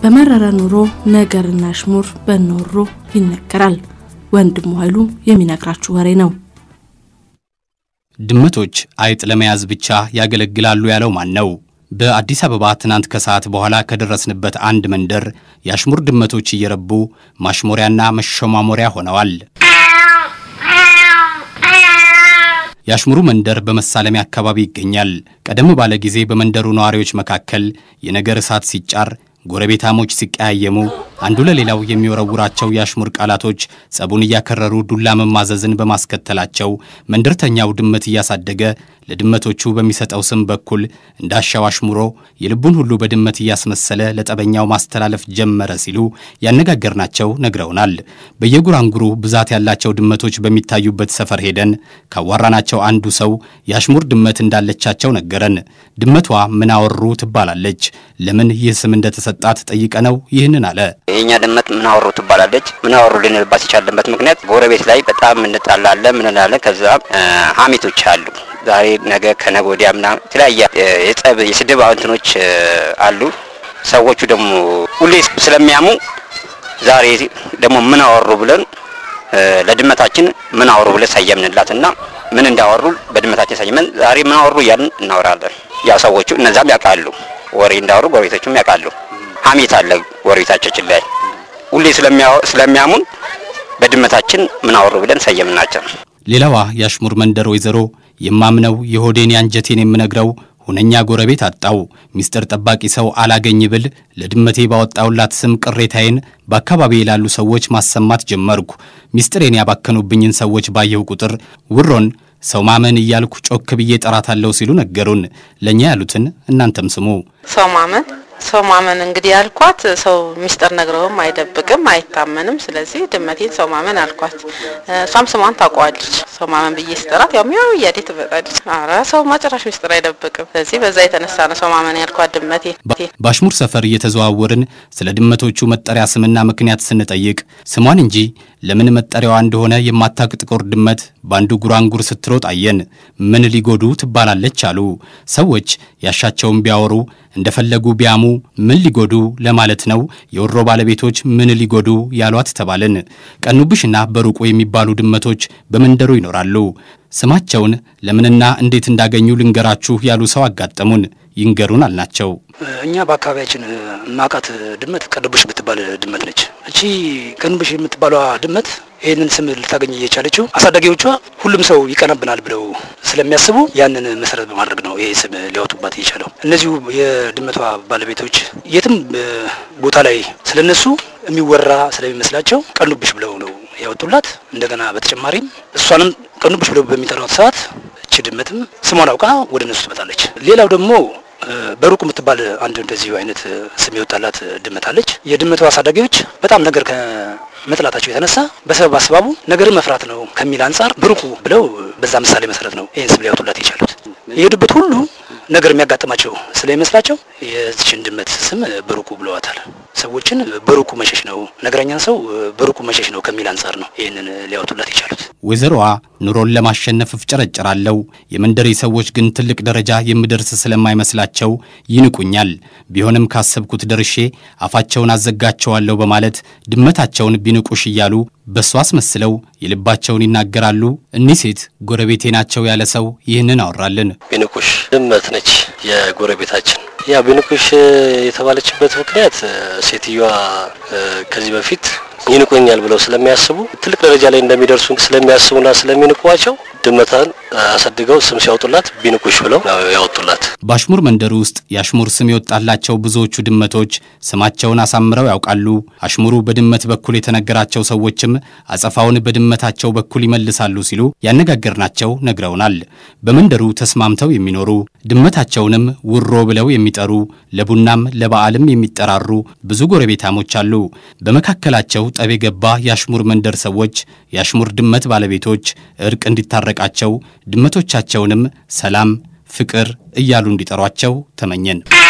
በመረረ ኑሮ ነገርና አሽሙር በኖሮ ይነገራል። ወንድሙ ኃይሉ የሚነግራችሁ ወሬ ነው። ድመቶች አይጥ ለመያዝ ብቻ ያገለግላሉ ያለው ማን ነው? በአዲስ አበባ ትናንት ከሰዓት በኋላ ከደረስንበት አንድ መንደር የአሽሙር ድመቶች እየረቡ ማሽሞሪያና መሸማሞሪያ ሆነዋል። የአሽሙሩ መንደር በመሳለሚያ አካባቢ ይገኛል። ቀደም ባለ ጊዜ በመንደሩ ነዋሪዎች መካከል የነገር እሳት ሲጫር ጎረቤታሞች ሲቀያየሙ አንዱ ለሌላው የሚወረውራቸው የአሽሙር ቃላቶች ጸቡን እያከረሩ ዱላ መማዘዝን በማስከተላቸው መንደርተኛው ድመት እያሳደገ ለድመቶቹ በሚሰጠው ስም በኩል እንዳሻው አሽሙሮ የልቡን ሁሉ በድመት እያስመሰለ ለጠበኛው ማስተላለፍ ጀመረ ሲሉ ያነጋገርናቸው ነግረውናል። በየጉራንጉሩ ብዛት ያላቸው ድመቶች በሚታዩበት ሰፈር ሄደን ካዋራናቸው አንዱ ሰው የአሽሙር ድመት እንዳለቻቸው ነገረን። ድመቷ ምናወሩ ትባላለች። ለምን ይህ ስም እንደተሰጣት ጠይቀነው ይህንን አለ። የኛ ድመት ምናወሩ ትባላለች። ምናወሩ ልንልባት የቻለበት ምክንያት ጎረቤት ላይ በጣም እንጣላለን፣ ምን እንላለን። ከዛ ሀሜቶች አሉ። ዛሬ ነገ ከነገ ወዲያ ምናምን የተለያየ የጸብ የስድብ እንትኖች አሉ። ሰዎቹ ደግሞ ሁሌ ስለሚያሙ ዛሬ ደግሞ ምን አወሩ ብለን ለድመታችን ምን አወሩ ብለን ሰየምንላት እና ምን እንዳወሩ በድመታችን ሰየመን ዛሬ ምን አወሩ እያልን እናወራለን። ያው ሰዎቹ እነዛም ያውቃሉ፣ ወሬ እንዳወሩ ጎረቤቶቹም ያውቃሉ። ሀሜት አለ ጎረቤታችን ላይ ሁሌ ስለሚያሙን በድመታችን ምን አወሩ ብለን ሰየምናቸው። ሌላዋ የአሽሙር መንደር ወይዘሮ የማምነው የሆዴን ያንጀቴን የምነግረው ሁነኛ ጎረቤት አጣው ሚስጥር ጠባቂ ሰው አላገኝ ብል ለድመቴ ባወጣውላት ስም ቅሬታዬን በአካባቢ ላሉ ሰዎች ማሰማት ጀመርኩ። ሚስጥሬን ያባከኑብኝን ሰዎች ባየሁ ቁጥር ውሮን ሰው ማመን እያልኩ ጮክ ብዬ ጠራታለሁ ሲሉ ነገሩን። ለእኛ ያሉትን እናንተም ስሙ። ሰው ማመን ሰው ማመን እንግዲህ ያልኳት ሰው ሚስጥር ነግረውም አይደብቅም አይታመንም። ስለዚህ ድመቴን ሰው ማመን አልኳት። እሷም ስሟን ታውቀዋለች። ሰው ማመን ብዬ ስጠራት ያው ሚያው እያዴ ትመጣለች። ኧረ ሰው ማጨራሽ ሚስጥር አይደብቅም። ስለዚህ በዛ የተነሳ ነው ሰው ማመን ያልኳት ድመቴ። በአሽሙር ሰፈር እየተዘዋወርን ስለ ድመቶቹ መጠሪያ ስምና ምክንያት ስንጠይቅ ስሟን እንጂ ለምን መጠሪያዋ እንደሆነ የማታቅ ጥቁር ድመት በአንዱ ጉራንጉር ስትሮጥ አየን። ምን ሊጎዱ ትባላለች አሉ ሰዎች። ያሻቸውን ቢያወሩ እንደፈለጉ ቢያሙ ምን ሊጎዱ ለማለት ነው። የወሮ ባለቤቶች ምን ሊጎዱ ያሏት ተባልን። ቀኑብሽና በሩቁ የሚባሉ ድመቶች በመንደሩ ይኖራሉ። ስማቸውን ለምንና እንዴት እንዳገኙ ልንገራችሁ ያሉ ሰው አጋጠሙን። ይንገሩን አልናቸው። እኛ በአካባቢያችን ማቃት ድመት ቀንቡሽ የምትባል ድመት ነች። እቺ ቀንቡሽ የምትባሏ ድመት ይህንን ስም ልታገኝ እየቻለችው አሳዳጊዎቿ ሁሉም ሰው ይቀናብናል ብለው ስለሚያስቡ ያንን መሰረት በማድረግ ነው ይሄ ስም ሊያወጡባት እየቻለው። እነዚሁ የድመቷ ባለቤቶች የትም ቦታ ላይ ስለነሱ የሚወራ ስለሚመስላቸው ቀኑብሽ ብለው ነው ያወጡላት። እንደገና በተጨማሪም እሷንም ቀኑብሽ ብለው በሚጠሯት ሰዓት እቺ ድመትም ስሟን አውቃ ወደ እነሱ ትመጣለች። ሌላው ደግሞ በሩቅ የምትባል አንድ እንደዚሁ አይነት ስም የወጣላት ድመት አለች። የድመቷ አሳዳጊዎች በጣም ነገር ከመጥላታቸው የተነሳ በሰበብ አስባቡ ነገርን መፍራት ነው ከሚል አንጻር ብሩቁ ብለው በዛ ምሳሌ መሰረት ነው ይህን ስም ሊያወጡላት የቻሉት። የሄዱበት ሁሉ ነገር የሚያጋጥማቸው ስለሚመስላቸው የዚችን ድመት ስም ብሩቁ ብለዋታል። ሰዎችን በሩቁ መሸሽ ነው፣ ነገረኛን ሰው በሩቁ መሸሽ ነው ከሚል አንጻር ነው ይህንን ሊያወጡላት የቻሉት። ወይዘሮዋ ኑሮን ለማሸነፍ እፍጨረጨራለሁ፣ የመንደሬ ሰዎች ግን ትልቅ ደረጃ የምደርስ ስለማይመስላቸው ይንቁኛል። ቢሆንም ካሰብኩት ደርሼ አፋቸውን አዘጋቸዋለሁ በማለት ድመታቸውን ቢንቁሽ እያሉ በእሷ አስመስለው የልባቸውን ይናገራሉ። እኒህ ሴት ጎረቤቴ ናቸው ያለ ሰው ይህንን አወራልን። ቢንቁሽ ድመት ነች የጎረቤታችን። ያ ቢንቁሽ የተባለችበት ምክንያት ሴትዮዋ ከዚህ በፊት ይንቁኛል ብለው ስለሚያስቡ ትልቅ ደረጃ ላይ እንደሚደርሱ ስለሚያስቡና ስለሚንቋቸው ድመታን አሳድገው ስም ሲያወጡላት ቢንቁሽ ብለው ያወጡላት። በአሽሙር መንደር ውስጥ የአሽሙር ስም የወጣላቸው ብዙዎቹ ድመቶች ስማቸውን አሳምረው ያውቃሉ። አሽሙሩ በድመት በኩል የተነገራቸው ሰዎችም አጸፋውን በድመታቸው በኩል ይመልሳሉ ሲሉ ያነጋገርናቸው ነግረውናል። በመንደሩ ተስማምተው የሚኖሩ ድመታቸውንም ውሮ ብለው የሚጠሩ ለቡናም ለበዓልም የሚጠራሩ ብዙ ጎረቤታሞች አሉ። በመካከላቸው ጠብ የገባ የአሽሙር መንደር ሰዎች የአሽሙር ድመት ባለቤቶች እርቅ እንዲታረቃቸው ድመቶቻቸውንም ሰላም፣ ፍቅር እያሉ እንዲጠሯቸው ተመኘን።